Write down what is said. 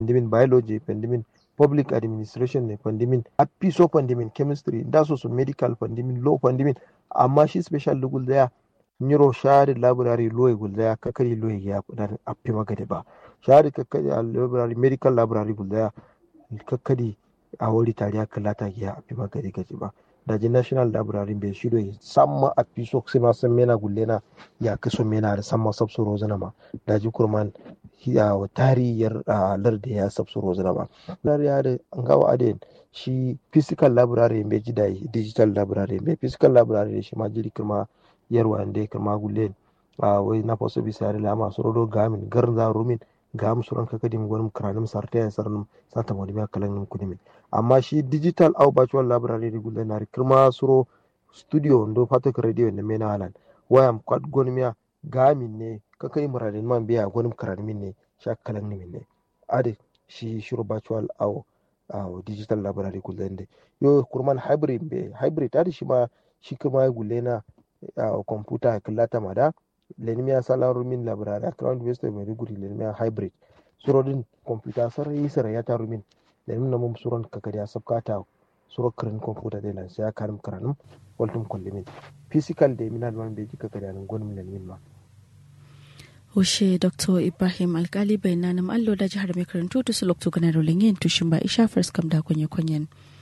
pandimin biology pandimin public administration ne pandimin apiso pandimin chemistry da so su medical pandimin law pandimin amma shi special da gulzaya nyiro shari library law gulzaya kakari law ya kudan appi magade ba shari kakari library medical library gulzaya kakari a wuri tariya kalata ya appi magade gaji ba daji national library bai shido ya samma a piso sai ma san mena gullena ya kaso mena da samma sabsu rozana ma daji kurman ya tariyar larda ya sabsu rozana ma lar ya da ngawa aden shi physical library bai ji da digital library bai physical library shi ma jiri kuma yarwa da kuma gullen a wai na faso bisa da lama su rodo gamin garin za rumin ga mu suran kaka dim gwanin karanim sarta ya sarnum santa mo dimya kalan nim kudimin amma shi digital au virtual library di gulle nari kirma suro studio ndo patok radio ne mena halan wayam kwad gonmiya gamin ne kaka dim radin man biya gwanin karanim ne sha kalan nim ne ade shi shiro virtual au au digital library gulle nde yo kurman hybrid be hybrid ade shi ma shi kirma gulle na computer kallata mada lenimiya salaru min labarari a crown university maiduguri lenimiya hybrid surodin computer sarai sarai ya taru min lenim na mum suron kakari a sabkata suro kirin computer de lan ya karim karanum waltum kollimin physical de min alman beji kakari anan gonum lenimin ma Hushe Dr. Ibrahim Alkali bai nanim allo da jihar mai karantu tusu lokto ganar rolin yin tushin ba isha first kam da kunye kunyen.